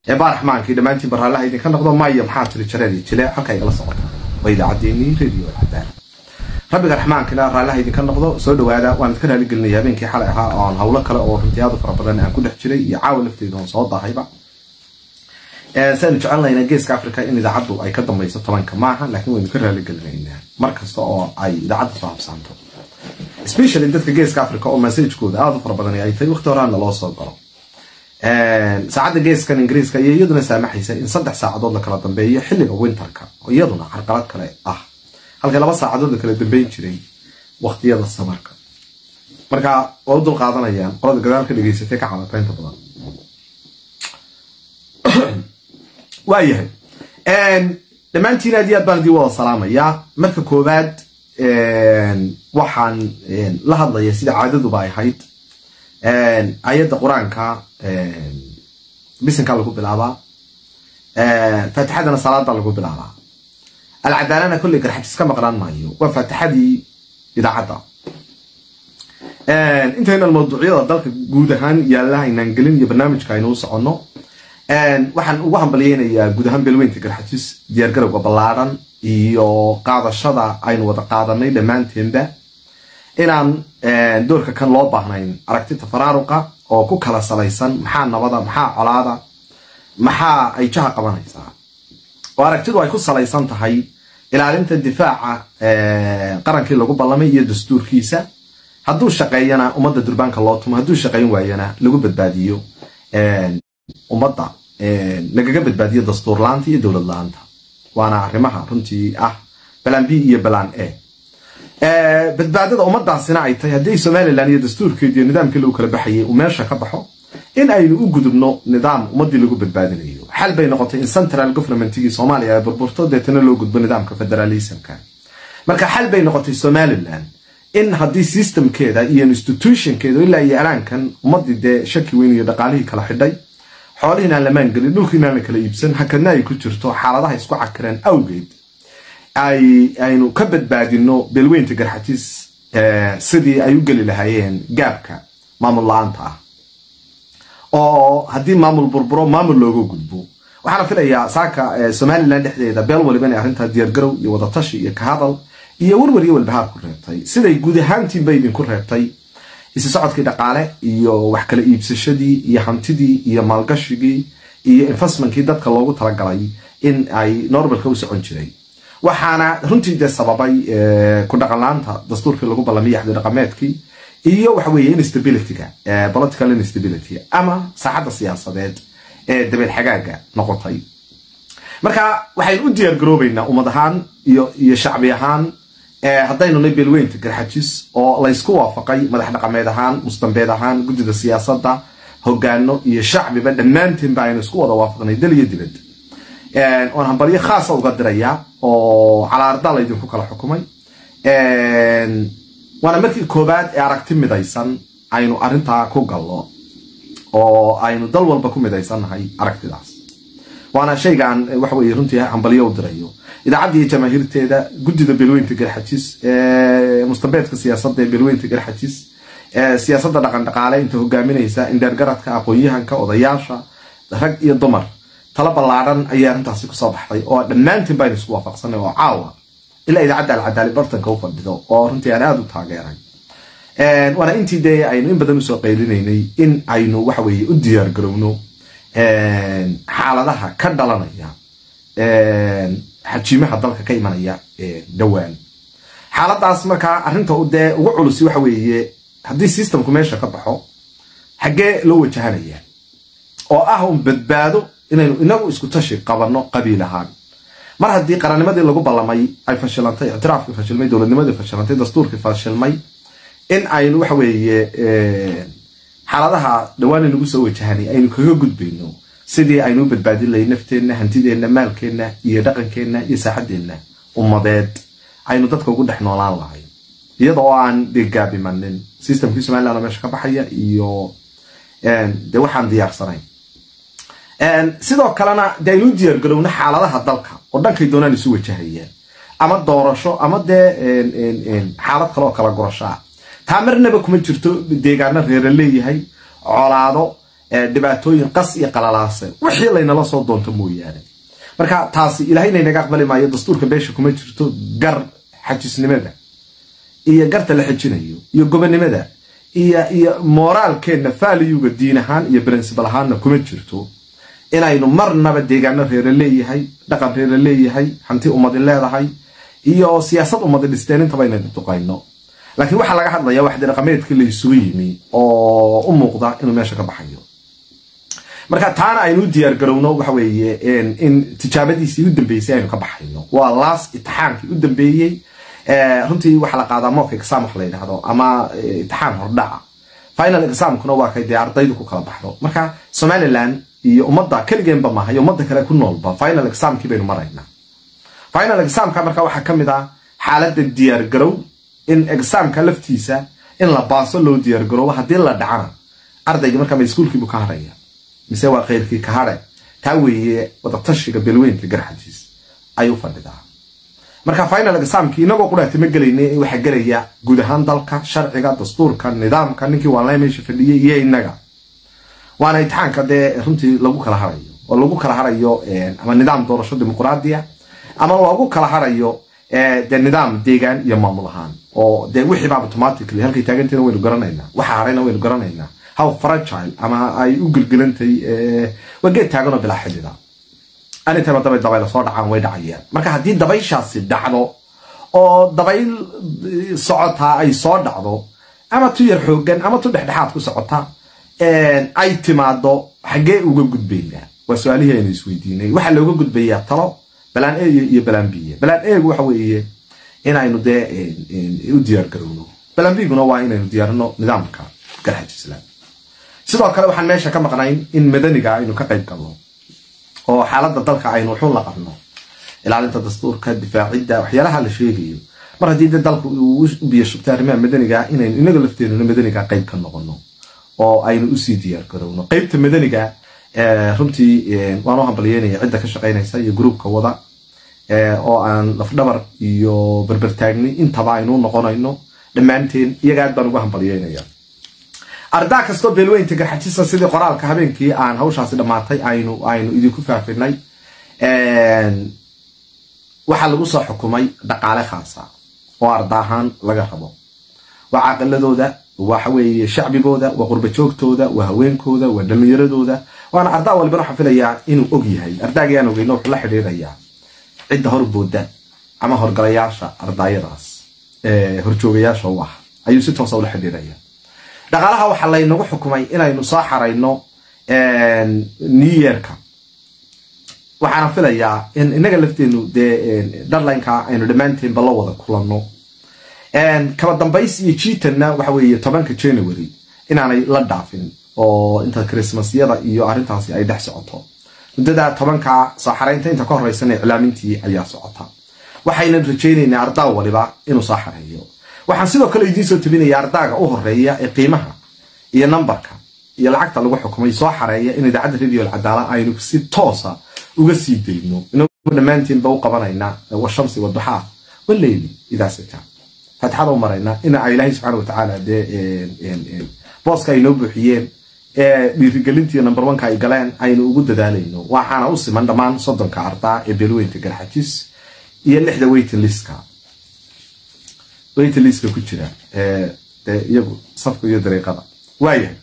ee baaraxmaankii dhammaantiin baraallaha idinka noqdo maya maxaa tiri jareedii jile halka igala socota waa idaacaddeenii radio alcadaal rabbiga raxmaankina raallaha idinka noqdo soo dhawaada waan idka raaligelinaya habeenkii xalay ahaa oo aan hawlo kale oo runtii aad u fara badan aan ku dhex jiray iyo caawa lafteeda oon soo dahayba saynu jecelnayna geeska africa in idaacaddu ay ka dambayso tobanka maaha laakiin waynu ka raaligelinaynaa mar kasta oo ay idaacadda soo habsaanto specially dadka geeska africa oo massagekooda aada u fara badan ay tahay waqti horaana loo soo galo saacadda geeskan ingiriiska iyo iyaduna saamaxaysa in saddex saacadood la kala dambeeyo xilliga winterka oo iyaduna carqalad kale ah halka laba saacadood la kala dambeyn jiray waqtiyada samarka marka waa u dul qaadanayaan qolada gadaal ka dhegeysatay ka cadataynta badan waayahay dhammaantiin aad iyo aad baan idin wada salaamayaa marka koowaad waxaan la hadlaya sida caadaduba ay ahayd ayadda qur-aanka bisinka lagu bilaabaa faatixadana salaada lagu bilaabaa alcadaalana kolley garxajis ka maqnaan maayo waa faatixadii idaacadda intaynan mawduucyada dalka guud ahaan yaalla aynaan gelin iyo barnaamijka aynu u soconno waxaan ugu hambalyeynayaa guud ahaan beelweynta garxajis diyaargarowga ballaadhan iyo qaadashada aynu wada qaadanay dhammaanteenba inaan doorka kan loo baahnayn aragtita faraaruqa oo ku kala salaysan maxaa nabada maxaa colaada maxaa ay jaha qabanaysaa oo aragtidu ay ku salaysan tahay ilaalinta difaaca qarankii lagu ballamay iyo dastuurkiisa hadduu shaqeeyana ummadda durbaanka loo tumo hadduu shaqayn waayana lagu badbaadiyo ummadda lagaga badbaadiyo dastuur la-aanta iyo dowlad la-aanta waana arrimaha runtii ah balan b iyo balan a badbaadada ummadaasina ay tahay haddii somalilan iyo dastuurkeedi iyo nidaamkii lagu kala baxayay uu meesha ka baxo in aynu u gudubno nidaam ummadii lagu badbaadinayo xal bay noqotay in central governmentigii soomaaliya ay burburto deetana loo gudbo nidaamka federalismka marka xal bay noqotay somalilan in haddii systemkeeda iyo institutionkeeda ilaa iyo alaankan ummadii dee shaki weyn iyo dhaqaalihii kala xidhay xoolihiin aan lamaan gelin dhulkiin aan la kala iibsan hakadna ay ku jirto xaaladaha isku cakireen awgeed aynu ka badbaadino beelweynta garxajis sidii ay u geli lahaayeen gaabka maamul la-aanta ah oo haddii maamul burburo maamul looga gudbo waxaana filayaa saaka somalilan dhexdeeda beel waliba inay arrintaa diyaargarow iyo wadatashi iyo kahadal iyo warwar iyo walbahaar ku reebtay siday guud ahaantiinba idinku reebtay isi socodkii dhaqaale iyo wax kala iibsashadii iyo hantidii iyo maalgashigii iyo investmentkii dadka loogu talagalay in ay normalka u socon jiray waxaana runtii dee sababay ku dhaqanlaanta dastuurkii lagu ballamiyay axdi dhaqameedkii iyo waxa weeye instabilityga political instability ama saaxadda siyaasadeed ee dabeel xagaaga noqotay marka waxaynu u diyaar garoobaynaa ummad ahaan iyo iyo shacbi ahaan haddaynu nay beelweynta garxajis oo laysku waafaqay madax dhaqameed ahaan mustambeed ahaan guddida siyaasadda hogaano iyo shacbiba dhammaanteenba aynu isku wada waafaqnay dal iyo dibad oon hambalyo khaasa uga diraya oo calaarda laydinku kala xukumay waana markii koobaad ee aragti midaysan aynu arrintaa ku gallo oo aynu dal walba ku midaysannahay aragtidaas waana shayga aan waxaweye runtii hambalyo u dirayo idaacadda iyo jamaahiirteeda guddida beelweynta garxajis mustambeedka siyaasadda ee beelweynta garxajis siyaasadda dhaqan dhaqaale inta hogaaminaysa indheergaradka aqoon-yahanka odayaasha rag iyo dumar tala ballaadhan ayaa arrintaasi kusoo baxday oo dhammaantiin baynu isku waafaqsanay oo caawa ilaa idaacadda alcadaali bartanka u fadhido oo runtii aan aada u taageeray waana intii dee aynu in badan usoo qaylinaynay in aynu waxaweye u diyaar garowno xaaladaha ka dhalanaya xajiimaha dalka ka imanaya dhowaan xaaladaas markaa arrinta dee ugu culusi waxa weeye haddii systemku meesha ka baxo xaggee loo wajahanaya oo ah un badbaado inaynu inagu isku tashi qabanno qabiil ahaan mar haddii qarannimadii lagu ballamay ay fashilantay ictiraafkii fashilmay dowladnimadii fashilantay dastuurkii fashilmay in aynu waxa weeye xaaladaha dhawaan inagu soo wajahanay aynu kaga gudbayno sidii aynu u badbaadin lahay nafteenna hantideenna maalkeenna iyo dhaqankeenna iyo saaxadeenna ummadeed aynu dadka ugu dhex noolaan lahay iyada oo aan dee gaabimanin systemkii somaliland oo meesha ka baxaya iyo de waxaan diyaarsanayn sidoo kalena de aynu u diyaargarowno xaaladaha dalka oo dhankay doonaan isu wajahayaan ama doorasho ama dee xaalad kale oo kala gurashaa taa marnaba kuma jirto deegaano reera leeyahay colaado dhibaatooyin qas iyo qalalaase wixii laynala soo doonto mooyaane marka taasi ilaahayna inaga aqbali maayo dastuurka beesha kuma jirto gar xajisnimada iyo garta la xejinayo iyo gobonimada iyo iyo moraalkeenna faaliyuga diin ahaan iyo brincibal ahaanna kuma jirto inaynu marnaba deegaano reere leeyahay dhaqan reere leeyahay hanti ummadi leedahay iyo siyaasad ummadi dhisteen intaba inaynu duqayno laakiin waxaa laga hadlaya waxdi dhaqameedkii la isugu yimi oo u muuqda inuu meesha ka baxayo marka taana aynu u diyaar garowno waxa weeye in tijaabadiisii u dambeysay aynu ka baxayno waa laas itixaankii u dambeeyey runtii waxaa la qaadaa mock exam wax la yidhahdo ama itixaan hordhaca final examkuna waa kay dee ardaydu ku kala baxdo marka somaliland iyo ummadda keligeenba maaha iyo ummadda kale ku noolba final examkii baynu maraynaa final examka marka waxaa ka mid ah xaaladda diyaar garow in examka laftiisa in la baaso loo diyaar garoobo haddii la dhacana ardayga markaa ma iskuulkiibu ka hadhaya mise waa keyrkii ka hadhe taa weeye wadatashiga belweynka garxajiis ayuu fadhidaa marka final examki inagoo qudhaati ma gelayna waxaa gelaya guud ahaan dalka sharciga dastuurka nidaamka ninkii waanla meesha fadhiyay iyo inaga waana imtixaanka dee runtii lagu kala harayo oo lagu kala harayo ama nidaam doorasho dimuqraadiya ama loogu kala harayo de nidaam deegaan iyo maamul ahaan oo de wixiiba automatically halkay taaganteena waynu garanaynaa waxa harayna waynu garanaynaa how fragile ama ay u gelgelantay waa geed taaganoo bilaa xidida anintaba dabay dabayla soo dhacaan way dhacayaan marka haddii dabayshaasi dhacdo oo dabayl socotaa ay soo dhacdo ama tu yar xoogan ama tu dhexdhexaad ku socota ay timaado xaggee uga gudbaynaa waa su-aalihii aynu isweydiinay waxaa looga gudbayaa talo balaan e iyo balaan biya balaan egu waxa weeye inaynu dee u diyaar garowno balaan biguna waa inaynu diyaarino nidaamka garxaj islaam sidoo kale waxaan meesha ka maqnayn in madaniga aynu ka qayb galno oo xaaladda dalka aynu wuxuun la qabno ilaalinta dastuurka difaacidda waxyaalaha la sheegayo mar haddii de dalku uu u biyo shubtay arrimaha madaniga inaynu inaga lafteenuna madaniga qayb ka noqono oo aynu usii diyaar garowno qeybta madaniga runtii waan u hambalyeynaya cidda ka shaqaynaysa iyo gruubka wada oo aan lafdhabar iyo berbertaagni intaba aynu noqonayno dhammaanteen iyaga aad baan uga hambalyeynaya ardaa kastoo beelweynta garxajisa sidii qoraalka habeenkii aan hawshaasi dhammaatay aynu aynu idinku faafinay waxaa lagu soo xukumay dhaqaale khaasa oo arda ahaan laga rabo waa caqiladooda waxa weeye shacbigooda waa qurbajoogtooda waa haweenkooda waa dhalinyaradooda waana ardaa walibana waxaan filayaa inuu og yahay ardaagii aan ogeyno wuxuu la xidhiirayaa cidda horbooda ama horgalayaasha ardaayadaas horjoogayaasha u ah ayuu si toosa ula xidhiiraya dhaqaalaha waxaa laynagu xukumay inaynu soo xarayno new yearka waxaana filayaa in inaga lafteenu dee darlineka aynu dhammaanteenba la wada kulanno kaba dambays iyo jiitanna waxa weeye tobanka january inaanay la dhaafin oo inta christmasyada iyo arrintaasi ay dhex socoto muddada tobanka soo xaraynta inta ka horeysana iclaamintii ayaa socota waxaynan rajaynaynaa ardaa waliba inuu soo xareeyo waxaan sidoo kale idiin soo tabinaya ardaaga u horeeya ee qiimaha iyo nambarka iyo lacagta lagu xukumay soo xareeya in idaacadda radio alcadaala aynu si toosa uga sii dayno inagu dhammaantiinba u qabanaynaa washamsi waduxaa waleyli idaa sita faatixada u maraynaa in ilaahay subxaana watacaala dee booska ay noo buuxiyeen ee dhiirigelintii number oneka ay galeen aynu ugu dadaalayno waxaana u siman dhammaan soddonka ardaa ee beelweynta garxajis iyo lixda weytin liska weytin liska ku jira de iyagu safka iyo dariiqada waayahay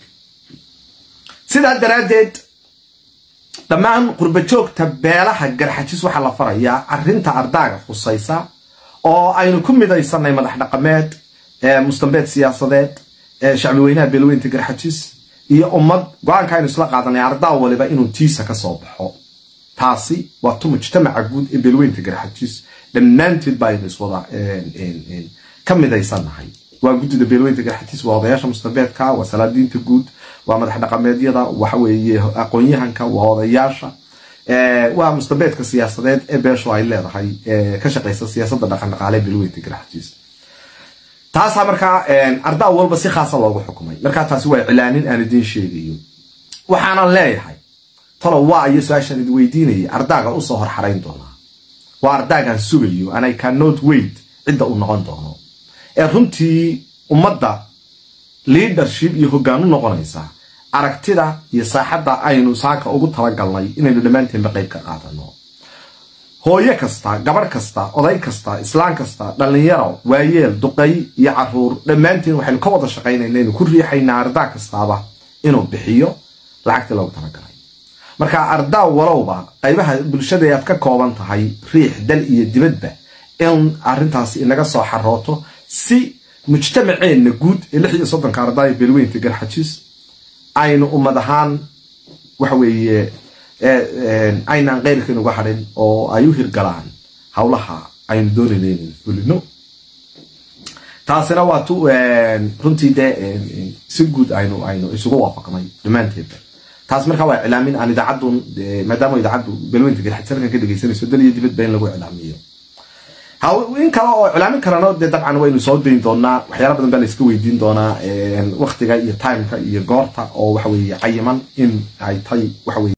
sidaa daraaddeed dhammaan qurbajoogta beelaha garxajis waxaa la farayaa arrinta ardaaga khusaysa oo aynu ku midaysanay madax dhaqameed mustambeed siyaasadeed shacbi weynaha beelweynta garxajis iyo ummad go-aanka aynu isla qaadanay ardaa waliba inuu tiisa ka soo baxo taasi waa tu mujtamaca guud ee beelweynta garxajis dhammaanteed ba aynu iswada ka midaysannahay waa guddida beelweynta garxajis waa odayaasha mustambeedka waa salaadiinta guud waa madax dhaqameedyada waxaweeye aqoon-yahanka waa odayaasha waa mustambeedka siyaasadeed ee beeshu ay leedahay ka shaqaysa siyaasadda dhaqandhaqaale beelweynta garxajis taasaa markaa ardaa walba si khaasa loogu xukumay markaa taasi waa cilaanin aan idiin sheegayo waxaanan leeyahay talo waa iyo su-aashaan idi weydiinayay ardaaga usoo hor xarayn doonaa waa ardaagaan sugayo and i cannot wait cidda uu noqon doono ee runtii ummadda leadership iyo hoggaan u noqonaysa aragtida iyo saaxadda aynu saaka ugu talagalnay inaynu dhammaanteenba qayb ka qaadano hooyo kasta gabadh kasta oday kasta islaan kasta dhallinyaro waayeel duqay iyo caruur dhammaanteen waxaynu ka wada shaqaynayna inaynu ku riixaynaa ardaa kastaaba inuu bixiyo lacagtii loogu talagalay marka ardaa walowba qaybaha bulshada aad ka kooban tahay riix dal iyo dibadba in arintaasi inaga soo xarooto si mujtamaceenna guud ee lix iyo soddonka ardaaya beelweynta garxajis aynu ummad ahaan waxa weeye aynaan keyrkan uga hadhin oo ay u hirgalaan howlaha aynu doonayna inaynu fulino taasina waa tu runtii dee si guud aynu aynu isugu waafaqnay dhammaanteedba taas markaa waa iclaamin aan idaacadun maadaama idaacaddu beelweynta garxajis halkan ka dhegeysanayso dal iyo dibadba in lagu iclaamiyo in kale oo iclaamin karano dee dabcan waynu soo dayn doonaa waxyaala badan baa la iska weydiin doonaa waktiga iyo timeka iyo goorta oo waxa weeye cayiman in ay tahay waxa weye